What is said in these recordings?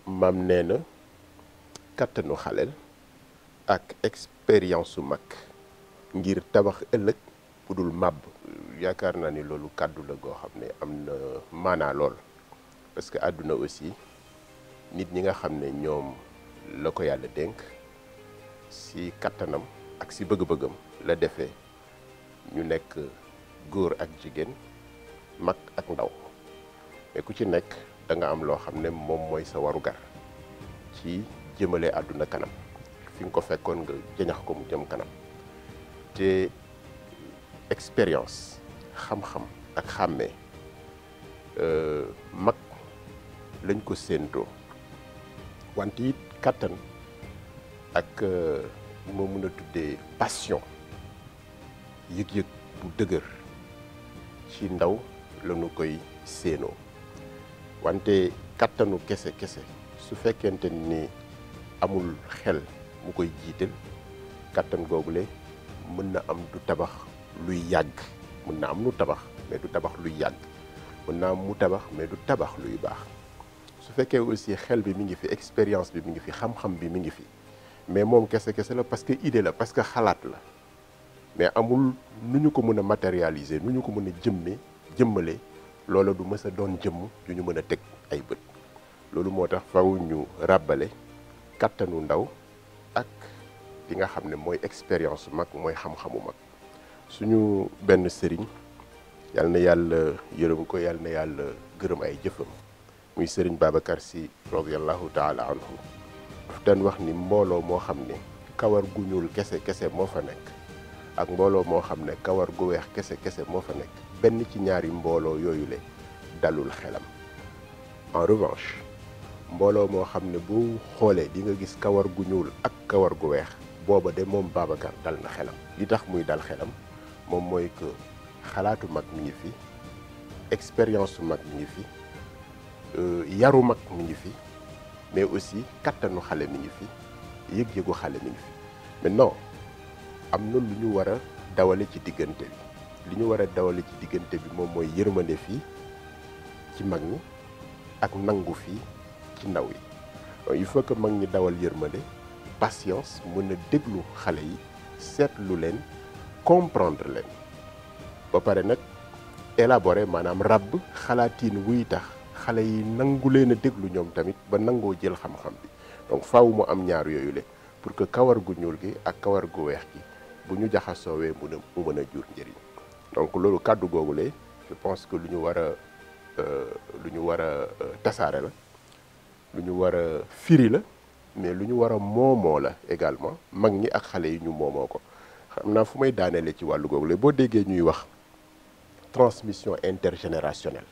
maam nee na kattanu xaleel ak expérience su mag ngir tabax ëllëg bu dul màbb yaakaar naa ni loolu kàddu la goo xam ne am na maanaa lool parce que àdduna aussi nit ñi nga xam ne ñoom la ko yàlla dénk si kattanam ak si bëgg-bëggam la defee ñu nekk góor ak jigéen mag ak ndaw mais ku ci nekk da nga am loo xam ne moom mooy sa warugar ci jëmale àdduna kanam fi nga ko fekkoon nga jëñax ko mu jëm kanam te expérience xam-xam ak xàmmee mag lañ ko séentoo wante it kàttan ak moo mën a tuddee passion yëg-yëg bu dëgër ci ndaw lañu koy séenoo wante kàttanu kese kese su fekkente ni amul xel mu koy jiital kàttan googule mën na am du tabax luy yàgg mën na am nu tabax mais du tabax luy yàgg mën na am mu tabax mais du tabax luy baax su fekkee aussi xel bi mi ngi fi expérience bi mi ngi fi xam-xam bi mi ngi fi mais moom kese kese la parce que idée la parce que xalaat la mais amul nu ñu ko mën a matérialiser nu ñu ko mën a jëmme jëmmale loola du mës a doon jëmm yu ñu mën a teg ay bët loolu moo tax faw ñu ràbbale kàttanu ndaw ak li nga xam ne mooy expérience mag mooy xam-xamu mag suñu benn sëriñ yal na yàlla yërëm ko yal na yàlla gërëm ay jëfam muy sëriñ Babacar Sy radiallahu taala anhu daf daan wax ni mbooloo moo xam ne kawar gu ñuul kese kese moo fa nekk ak mbooloo moo xam ne kawar gu weex kese kese moo fa nekk benn ci ñaari mbooloo yooyu le dalul xelam en revanche mbooloo moo xam ne bu xoolee di nga gis kawar gu ñuul ak kawar gu weex booba de moom Babacar dal na xelam li tax muy dal xelam moom mooy que xalaatu mag mi ngi fi expérience su mag mi ngi fi yaru mag mi ngi fi mais aussi kattanu xale mi ngi fi yëg-yëgu xale mi ngi fi maintenant am na lu ñu war a dawale ci diggante bi li ñu war a dawale ci diggante bi moom mooy yërmande fii ci mag ñi ak nangu fii ci ndaw yi il faut que mag ñi dawal yërmande patience mën a déglu xale yi seetlu leen comprendre leen ba pare nag élaborer maanaam ràbb xalaatiin wuy tax xale yi nangu leen a déglu ñoom tamit ba nangoo jël xam-xam bi donc faaw mu am ñaar yooyu le pour que kawar gu ñuul gi ak kawar gu weex gi bu ñu jaxasoowee mu a mu mën a jur njëriñ donc loolu kàddu googu le je pense que lu ñu war a lu ñu war a tasaare la lu ñu war a firi la mais lu ñu war a moomoo la également mag ñi ak xale yi ñu moomoo ko xam naa fu may daaneele ci wàllu googu la boo déggee ñuy wax transmission intergénérationnelle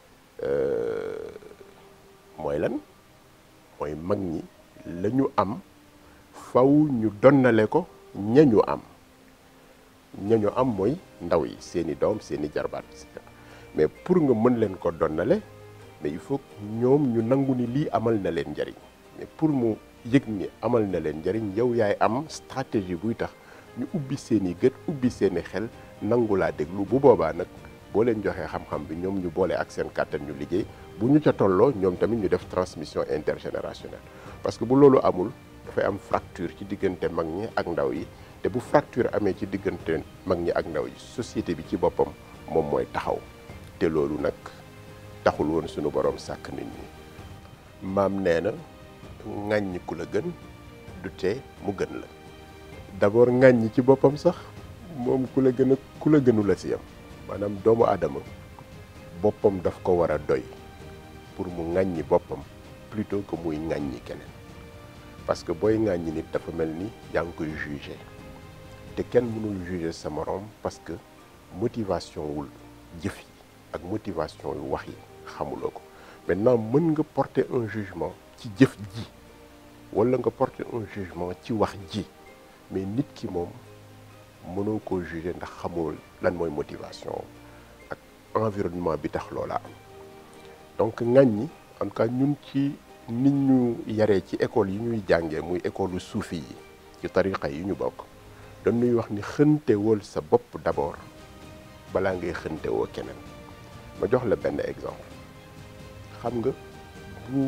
mooy lan mooy mag ñi la ñu am faw ñu donnale ko ñañu am ñañu am mooy ndaw yi seeni doom seeni jarbaat mais pour nga mën leen ko donnale mais il faut ñoom ñu nangu ni lii amal na leen njariñ mais pour mu yëg ni amal na leen njariñ yow yaay am stratégie buy tax ñu ubbi seeni gët ubbi seeni xel nangu laa déglu bu boobaa nag boo leen joxee xam-xam bi ñoom ñu boole ak seen kàttan ñu liggéey bu ñu ca tolloo ñoom tamit ñu def transmission intergénérationnelle parce que bu loolu amul dafay am fracture ci diggante mag ñi ak ndaw yi te bu fracture amee ci diggante mag ñi ak ndaw yi société bi ci boppam moom mooy taxaw te loolu nag taxul woon suñu borom sàkk nit ñi maam nee na ŋàññi ku la gën du tee mu gën la d'abord ŋàññi ci boppam sax moom ku la gën a ku la gënu la si yam maanaam doomu aadama boppam daf ko war a doy pour mu ŋàññi boppam plutôt que muy ŋàññi keneen parce que booy ŋàññi nit dafa mel ni yaa ngi koy jugé te kenn mënul jugé sa morom parce que motivation wul jëf yi ak motivation yu wax yi xamuloo ko maintenant mën nga porter un jugement ci jëf ji walla nga porter un jugement ci wax ji mais nit ki moom mënoo koo juger ndax xamul lan mooy motivation ak environnement bi tax loola am donc ŋàññi en tout cas ñun ci nit ñu yaree ci école yi ñuy jàngee muy école suufi yi ci tariqa yi ñu bokk dañuy wax ni xëntewal sa bopp d'abord balaa ngay xëntewoo keneen ma jox la benn exemple xam nga bu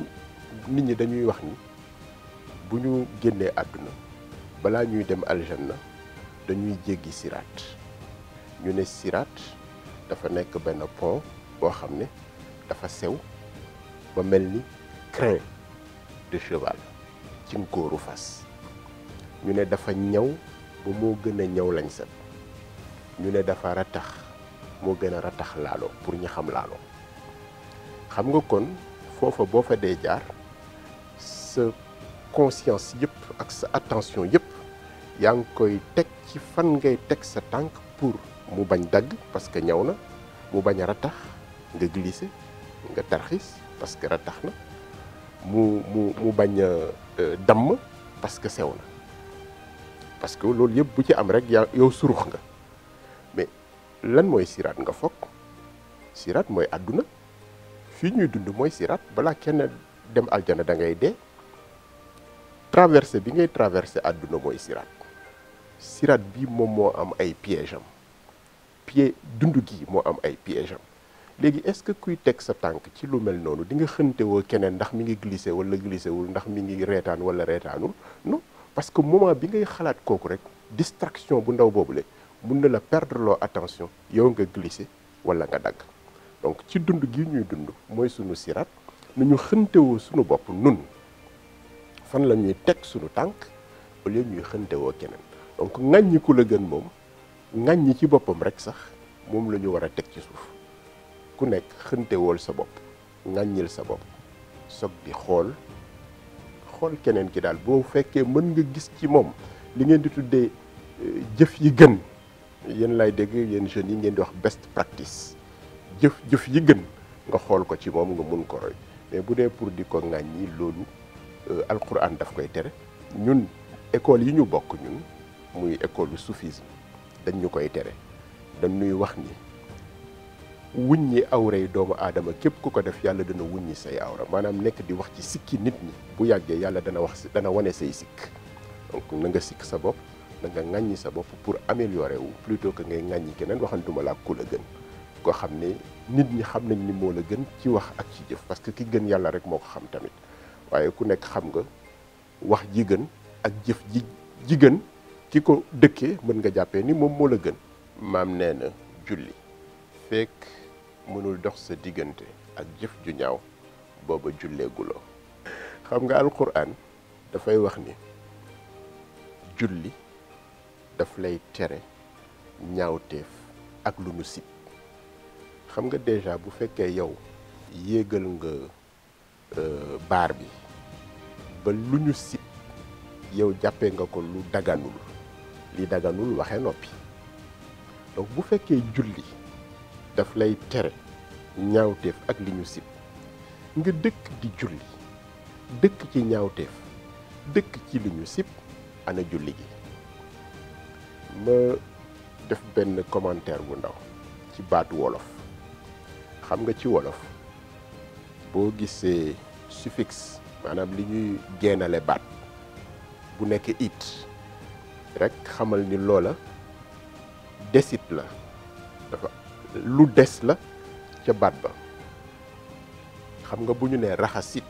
nit ñi dañuy wax ni bu ñu génnee àdduna balaa ñuy dem aljanna dañuy jéggi siraat ñu ne siraat dafa nekk benn pont boo xam ne dafa sew ba mel ni crin de cheval ci ngóoru fas ñu ne dafa ñaw ba moo gën a ñaw lañ set ñu ne dafa ratax moo gën a ratax laalo pour ñi xam laalo xam nga kon foofa boo fa dee jaar sa conscience yëpp ak sa attention yëpp yaa ngi koy teg ci fan ngay teg sa tànk pour mu bañ dagg parce que ñaw na mu bañ a ratax nga glissé nga tarxis parce que ratax na mu mu mu bañ a damm parce que sew na parce que loolu yëpp bu ci am rek yaa yow surux nga mais lan mooy siraat nga fokk siraat mooy àdduna fii ñuy dund mooy siraat balaa kenn dem aljana da ngay dee traversé bi ngay traversé àdduna mooy siraat siraat bi moom moo am ay piège am pied dund gi moo am ay piège am léegi est-ce que kuy teg sa tànk ci lu mel noonu di nga xëntewoo keneen ndax mi ngi glissé wala glissé wul ndax mi ngi reetaan wala reetaanul non parce que moment bi ngay xalaat kooku rek distraction bu ndaw boobule mun na la perdre loo attention yow nga glissé wala nga dagg donc ci dund gi ñuy dund mooy sunu siraat nu ñu xëntewoo sunu bopp nun fan la ñuy teg sunu tànk au lieu ñuy xëntewoo keneen donc ŋàññi ku la gën moom ŋàññi ci boppam rek sax moom la ñu war a teg ci suuf ku nekk xëntewool sa bopp ŋàññil sa bopp soog di xool xool keneen ki daal boo fekkee mën nga gis ci moom li ngeen di tuddee jëf yi gën yéen lay dégg yéen jeunes yi ngeen di wax best practice jëf jëf yi gën nga xool ko ci moom nga mun ko roy mais bu dee pour di ko ŋàññi loolu alquran daf koy tere ñun école yi ñu bokk ñun muy école soufisme dañ ñu koy tere dañ ñuy wax ni wuññi awray doomu aadama képp ku ko def yàlla dana wuññi say awra maanaam nekk di wax ci sikki nit ñi bu yàggee yàlla dana wax dana wane say sikk donc na nga sikk sa bopp na nga ŋàññi sa bopp pour améliorer wu plutôt que ngay ŋàññi keneen waxantuma laa ku la gën koo xam ne nit ñi xam nañ ni moo la gën ci wax ak ci jëf parce que ki gën yàlla rek moo ko xam tamit waaye ku nekk xam nga wax ji gën ak jëf ji ji gën ki ko dëkkee mën nga jàppee ni moom moo la gën maam nee na julli fekk mënul dox sa diggante ak jëf ju ñaaw booba julleeguloo xam nga alquran dafay wax ni julli daf lay tere ñaawteef ak lu nu sib xam nga déjà bu fekkee yow yéegal nga baar bi ba lu ñu sib yow jàppee nga ko lu daganul li daganul waxee noppi donc bu fekkee julli daf lay tere ñaawteef ak li ñu sib nga dëkk di julli dëkk ci ñaawteef dëkk ci li ñu sib ana julli gi ma def benn commentaire bu ndaw ci baatu wolof xam nga ci wolof boo gisee suffixe maanaam li ñuy geenale baat bu nekk it rek xamal ni loola desit la dafa lu des la ca baat ba xam nga bu ñu nee raxasit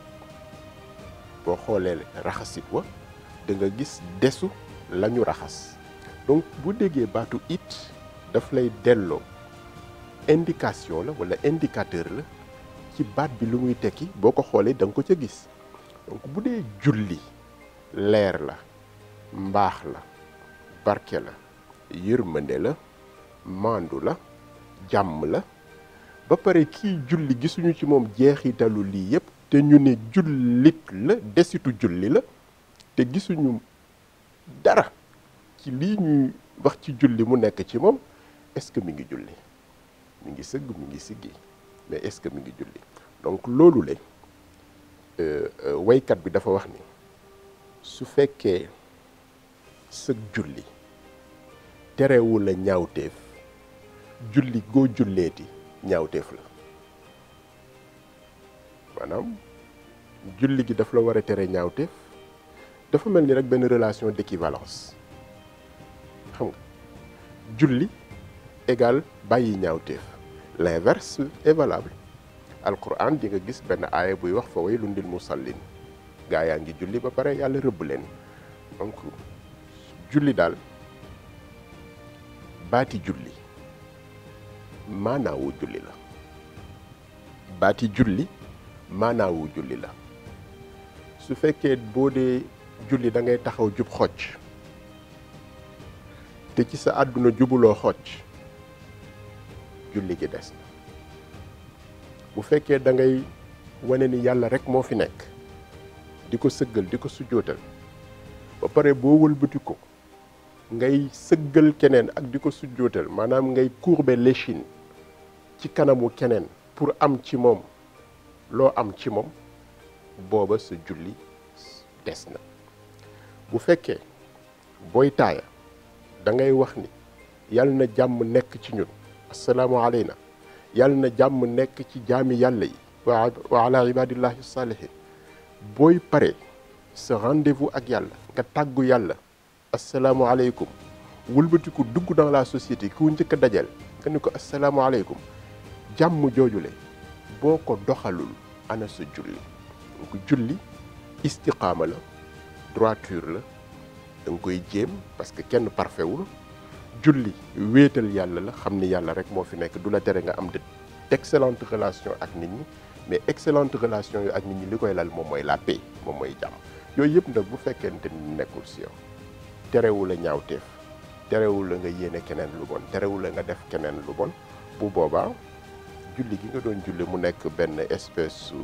boo xoolee raxasit wa da nga gis desu la ñu raxas donc bu déggee baatu it daf lay delloo indication la walla indicateur la ci baat bi lu muy tekki boo ko xoolee da nga ko ca gis donc bu dee julli leer la mbaax la barke la yërmande la maandu la jàmm la ba pare kii julli gisuñu ci moom jeexitalu lii yépp te ñu ne jullit la desitu julli la te gisuñu dara ci lii ñuy wax ci julli mu nekk ci moom est-ce que mi ngi julli mi ngi sëgg mi ngi siggi mais est-ce que mi ngi julli donc loolu la waykat bi dafa wax ni su fekkee sëg julli terewul la ñaawteef julli goo julleeti ñaawteef la maanaam julli gi daf la war a tere ñaawteef dafa mel ni rek benn relation d'équivalence xam nga julli égal bàyyi ñaawteef l'inverse est valable alquran di nga gis benn aaya buy wax fa waylun lil musallin gaa yaa ngi julli ba pare yàlla rëbb leen donc julli daal baati julli maanaawu julli la baati julli maanaawu julli la su fekkee boo dee julli da ngay taxaw jub xocc te ci sa àdduna jubuloo xocc julli gi des na bu fekkee da ngay wane ni yàlla rek moo fi nekk di ko sëggal di ko sujjootal ba pare boo wëlbati ko ngay sëggal keneen ak di ko sujjootal maanaam ngay courber l'échine ci kanamu keneen pour am ci moom loo am ci moom booba sa julli des na bu fekkee booy taaya da ngay wax ni yàlla na jàmm nekk ci ñun assalaamu aleyna yàlla na jàmm nekk ci jaami yàlla yi wa wa ala ibadillahi salihin booy pare sa rendez-vous ak yàlla nga tàggu yàlla assalaamu aleykum wëlbatiku dugg dans la société ku njëkk a dajal nga ni ko assalaamu aleykum jàmm joojule boo ko doxalul ana sa julli donc julli istiqaama la droiture la da nga koy jéem parce que kenn parfait wul julli wéetal yàlla la xam ni yàlla rek moo fi nekk du la tere nga am de d'excellentes relations ak nit ñi mais excellente relation yu ak nit ñi li koy lal moom mooy la paix moom mooy jàmm yooyu yëpp nag bu fekkente ni nekkul si yow terewul la ñaawteef terewul la nga yéene keneen lu bon terewul la nga def keneen lu bon bu boobaa julli gi nga doon julli mu nekk benn espèce su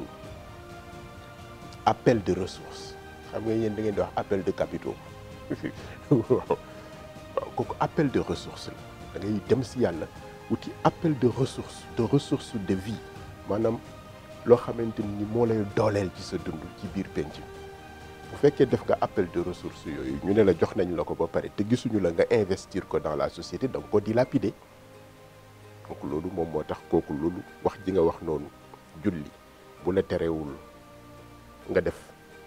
appel de ressources xam nga yéen da ngeen di wax appel de capitaux waaw waaw kooku appel de ressources la da ngay dem si yàlla wuti appel de ressources de ressources de vie maanaam loo xamante ni moo lay dooleel ci sa dund ci biir penc bu fekkee def nga appel de ressources yooyu ñu ne la jox nañ la ko ba pare te gisuñu la nga investir ko dans la société da nga ko dilapider donc loolu moom moo tax kooku loolu wax ji nga wax noonu julli bu la terewul nga def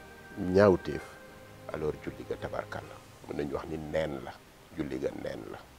ñaawteef alors julli ga tabarkalla mën nañu wax ni neen la julli ga neen la